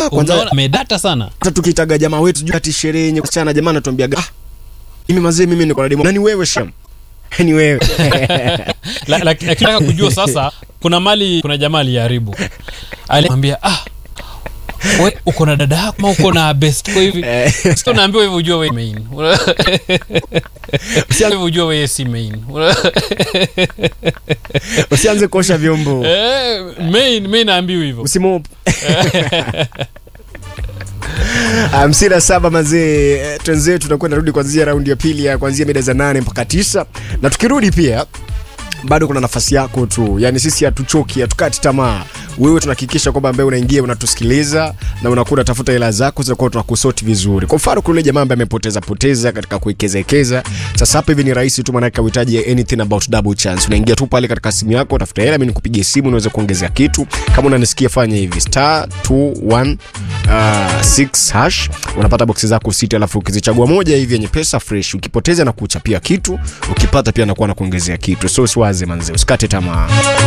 ah, kwanza Unaona, amedata sana hata tukitaga jamaa wetu juu ati sherehe yenye kuchana jamaa anatuambia ah mimi mazee mimi niko na demo nani wewe sham ni wewe La- la- lakini nataka kujua sasa kuna mali kuna jamaa aliharibu alimwambia ah we uko na dada yako ama uko na best kwa hivi sio unaambiwa hivyo ujue wewe main sio ujue wewe si main usianze kuosha vyombo eh main main naambiwa hivyo msimu hamsini na saba mazee eh, twenzetu tutakuwa narudi kuanzia raundi ya pili ya kuanzia mida za nane mpaka tisa na tukirudi pia bado kuna nafasi yako tu yani sisi hatuchoki hatukati tamaa wewe tunahakikisha kwamba ambaye unaingia unatusikiliza na unakuwa unatafuta hela zako zinakuwa tunakusoti vizuri kwa mfano kule jamaa ambaye amepoteza poteza katika kuwekezekeza sasa hapa hivi ni rahisi tu maanake uhitaji anything about double chance unaingia tu pale katika simu yako utafuta hela mi nikupigie simu unaweza kuongezea kitu kama unanisikia fanya hivi star 21 uh, 6 hash unapata boksi zako sita alafu ukizichagua moja hivi yenye pesa fresh ukipoteza na kuchapia kitu ukipata pia nakuwa na kuongezea kitu so siwaze manze usikate tamaa